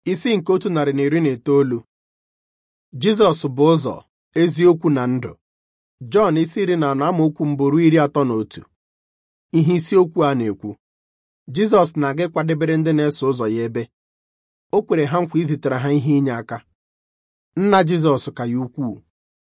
isi nke otu narị na iri na itoolu Jizọs bụ ụzọ eziokwu na ndụ Jọn isi iri na anọ amaokwu mbụ ruo iri atọ na otu ihe isiokwu a na-ekwu Jizọs na-aga ịkwadebere ndị na-eso ụzọ ya ebe o kwere ha nkwa izitere ha ihe inye aka nna Jizọs ka ya ukwuu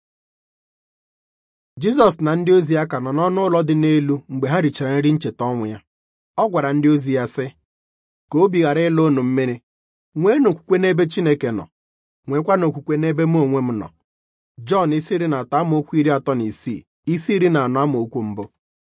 Jizọs na ndị ozi ya ka nọ n'ọnụ ụlọ dị n'elu mgbe ha richara nri ncheta ọnwụ ya ọ gwara ndị ozi ya sị ka obi ghara ịla unu mmiri nweenụ okwukwe n'ebe Chineke nọ nwekwana okwukwe n'ebe mụ onwe m nọ Jọn isi iri na atọ amaokwu iri atọ na isii isi iri na anọ amaokwu mbụ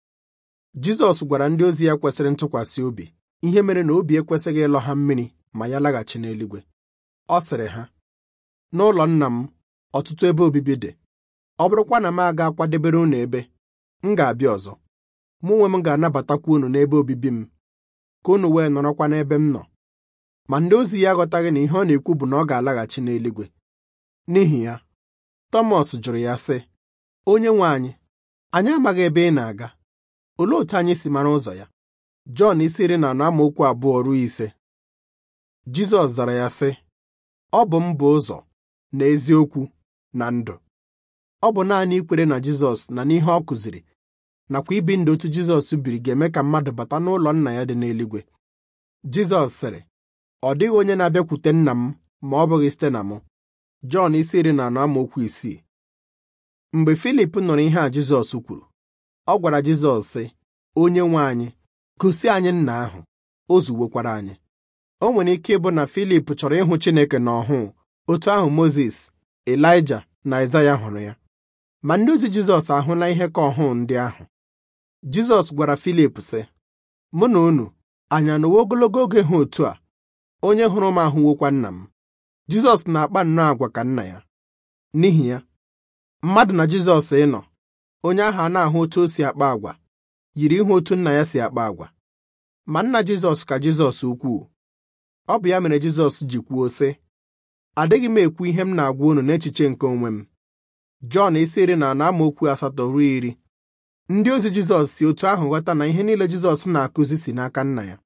Jizọs gwara ndị ozi ya kwesịrị ntụkwasị obi ihe mere na obi ekwesịghị ịlọ ha mmiri ma ya laghachi n'eluigwe ọ sịrị ha n'ụlọ nna m ọtụtụ ebe obibi dị ọ bụrụkwa na m aga akwadebere unu ebe m ga-abịa ọzọ mụ onwe m ga-anabatakwa unu n'ebe obibi m ka unu wee nọrọkwa n'ebe m nọ ma ndị ozi ya aghọtaghị na ihe ọ na-ekwu bụ na ọ ga-alaghachi n'eluigwe n'ihi ya Tọmọs jụrụ ya sị onye nwe anyị anyị amaghị ebe ị na-aga olee otu anyị si mara ụzọ ya Jọn isi iri na anọ amaokwu abụọ ruo ise Jizọs zara ya sị ọ bụ m bụ ụzọ na eziokwu na ndụ ọ bụ naanị ikwere na Jizọs na n'ihe ọ kụziri nakwa ibi ndụ otu Jizọs biri ga-eme ka mmadụ bata n'ụlọ nna ya dị n'eluigwe Jizọs sịrị ọ dịghị onye na-abịakwute nna m ma ọ bụghị site na mụ Jọn isi iri na anọ amaokwu isii mgbe Filip nụrụ ihe a Jizọs kwuru ọ gwara Jizọs sị onye nwe anyị gosi anyị nna ahụ o zuwekwara anyị o nwere ike ịbụ na Filip chọrọ ịhụ Chineke n'ọhụụ otu ahụ Mozis Elaịja na Aịzaya hụrụ ya ma ndị ozi Jizọs ahụla ihe ka ọhụụ ndị ahụ Jizọs gwara Filip sị mụ na unu anyị anọwo ogologo oge ha otu a onye hụrụ m ahụwokwa nna m Jizọs na-akpa nnọọ agwa ka nna ya n'ihi ya mmadụ na Jizọs ịnọ onye ahụ a na-ahụ otu o si akpa agwa yiri ihe otu nna ya si akpa agwa ma nna Jizọs ka Jizọs ukwuu ọ bụ ya mere Jizọs ji kwuo sị adịghị m ekwu ihe m na-agwa unu n'echiche nke onwe m Jọn isi iri na anọ amaokwu asatọ ruo iri ndị ozi Jizọs si otu ahụ ghọta na ihe niile Jizọs na-akụzi si n'aka nna ya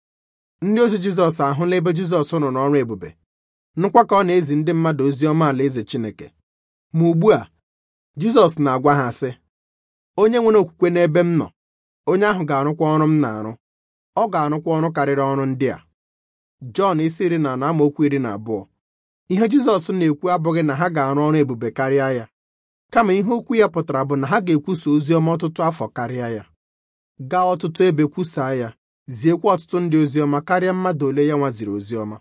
ndị ozi Jizọs ahụla ebe Jizọs nọ n'ọrụ ebube nụkwa ka ọ na-ezi ndị mmadụ ozi ọma alaeze Chineke ma ugbu a Jizọs na-agwa ha sị onye nwere okwukwe n'ebe m nọ onye ahụ ga-arụkwa ọrụ m na-arụ ọ ga-arụkwa ọrụ karịrị ọrụ ndị a Jọn isi iri na anọ amaokwu iri na abụọ ihe Jizọs na-ekwu abụghị na ha ga-arụ ọrụ ebube karịa ya kama ihe okwu ya pụtara bụ na ha ga-ekwusa ozi ọma ọtụtụ afọ karịa ya gaa ọtụtụ ebe kwusaa ya ziekwa ọtụtụ ndị ozi ọma karịa mmadụ ole ya nwaziri ozi ọma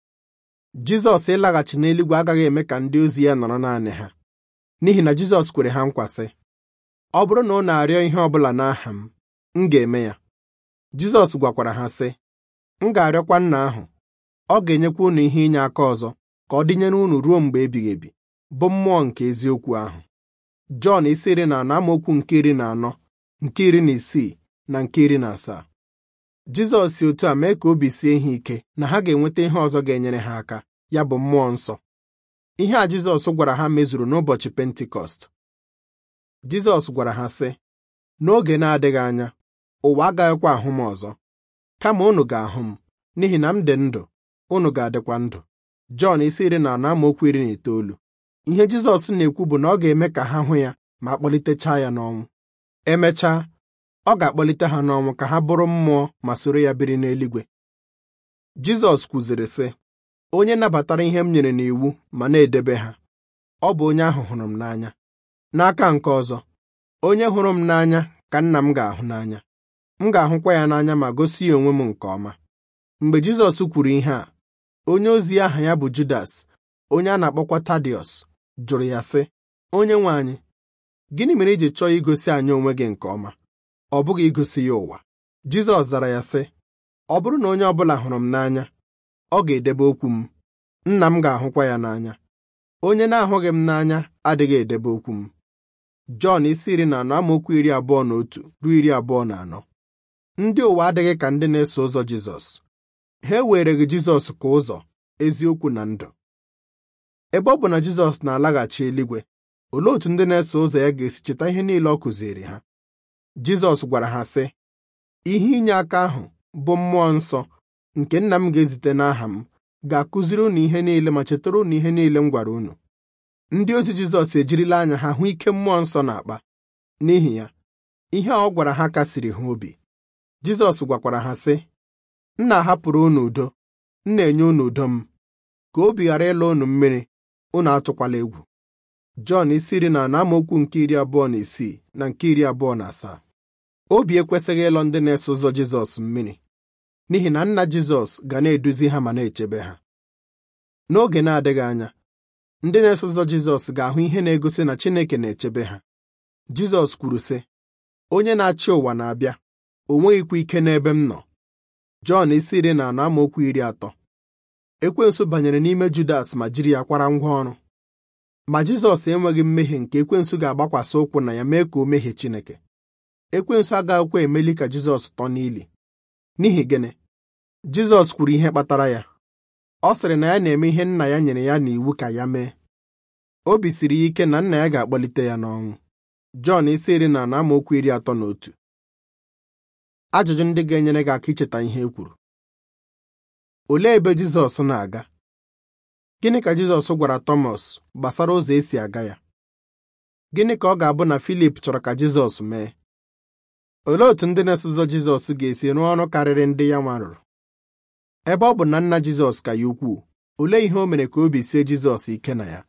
Jizọs ịlaghachi n'eluigwe agaghị eme ka ndị ozi ya nọrọ naanị ha n'ihi na Jizọs kwere ha nkwa sị ọ bụrụ na ụ na-arịọ ihe ọ bụla n'aha m m ga-eme ya Jizọs gwakwara ha sị m ga-arịọkwa nna ahụ ọ ga-enyekwa unu ihe inye aka ọzọ ka ọ dịnyere unu ruo mgbe ebighị ebi bụ mmụọ nke eziokwu ahụ Jọn isi iri na anọ amaokwu nke iri na anọ nke iri na isii na nke iri na asaa Jizọs si otu a mee ka obi sie ha ike na ha ga-enweta ihe ọzọ ga-enyere ha aka ya bụ mmụọ nsọ ihe a Jizọs gwara ha mezuru n'ụbọchị Pentikọst Jizọs gwara ha sị n'oge na-adịghị anya ụwa agaghịkwa ahụ m ọzọ kama unu ga-ahụ m n'ihi na m dị ndụ unu ga-adịkwa ndụ Jọn isi iri na anọ amaokwu iri na itoolu ihe Jizọs na-ekwu bụ na ọ ga-eme ka ha hụ ya ma kpọlitechaa ya n'ọnwụ emechaa ọ ga-akpọlite ha n'ọnwụ ka ha bụrụ mmụọ ma soro ya biri n'eluigwe Jizọs kwuziri sị onye nabatara ihe m nyere n'iwu ma na-edebe ha ọ bụ onye ahụ hụrụ m n'anya n'aka nke ọzọ onye hụrụ m n'anya ka nna m ga-ahụ n'anya m ga-ahụkwa ya n'anya ma gosi ya onwe m nke ọma mgbe Jizọs kwuru ihe a onye ozi aha ya bụ Judas onye a na-akpọkwa Tadiọs jụrụ ya sị onye nwe anyị gịnị mere iji chọọ igosi anyị onwe gị nke ọma ọ bụghị igosi ya ụwa Jizọs zara ya sị ọ bụrụ na onye ọbụla hụrụ m n'anya ọ ga-edebe okwu m nna m ga-ahụkwa ya n'anya onye na-ahụghị m n'anya adịghị edebe okwu m Jọn isi iri na anọ amaokwu iri abụọ na otu ruo iri abụọ na anọ ndị ụwa adịghị ka ndị na-eso ụzọ Jizọs ha ewereghị Jizọs ka ụzọ eziokwu na ndụ ebe ọ bụ na Jizọs na-alaghachi eluigwe olee otu ndị na-eso ụzọ ya ga-esi cheta ihe niile ọ kụziri ha Jizọs gwara ha sị ihe inye aka ahụ bụ mmụọ nsọ nke nna m ga-ezite n'aha m ga-akụziri unu ihe niile ma chetara unu ihe niile m gwara unu ndị ozi Jizọs ejirila anya ha hụ ike mmụọ nsọ na-akpa n'ihi ya ihe a ọ gwara ha kasiri ha obi Jizọs gwakwara ha sị m na-ahapụrụ unu udo m na-enye unu udo m ka obi ghara ịla unu mmiri unu atụkwala egwu Jọn isi iri na anọ amaokwu nke iri abụọ na isii na nke iri abụọ na asaa obi ekwesịghị ịlọ ndị na-eso ụzọ Jizọs mmiri n'ihi na nna Jizọs ga na-eduzi ha ma na-echebe ha n'oge na-adịghị anya ndị na-eso ụzọ Jizọs ga-ahụ ihe na-egosi na Chineke na-echebe ha Jizọs kwuru sị onye na-achị ụwa na-abịa o nweghịkwa ike n'ebe m nọ Jọn isi iri na anọ amaokwu iri atọ ekwensu banyere n'ime Judas ma jiri ya kwara ngwa ọrụ ma Jizọs enweghị mmehie nke ekwensu ga-agbakwasị ụkwụ na ya mee ka o mehie Chineke ekwensu agaghịkwa emeli ka Jizọs tọ n'ili n'ihi gịnị Jizọs kwuru ihe kpatara ya ọ sịrị na ya na-eme ihe nna ya nyere ya n'iwu ka ya mee obi siri ya ike na nna ya ga-akpọlite ya n'ọnwụ Jọn isi iri na anọ amaokwu iri atọ na otu ajụjụ ndị ga-enyere gị aka icheta ihe e kwuru olee ebe Jizọs na-aga gịnị ka Jizọs gwara Tọmọs gbasara ụzọ esi aga ya gịnị ka ọ ga-abụ na Filip chọrọ ka Jizọs mee olee otú ndị na-eso ụzọ Jizọs ga-esi rụọ ọrụ karịrị ndị ya nwa rụrụ ebe ọ bụ na nna Jizọs ka ya ukwuu olee ihe o mere ka obi sie Jizọs ike na ya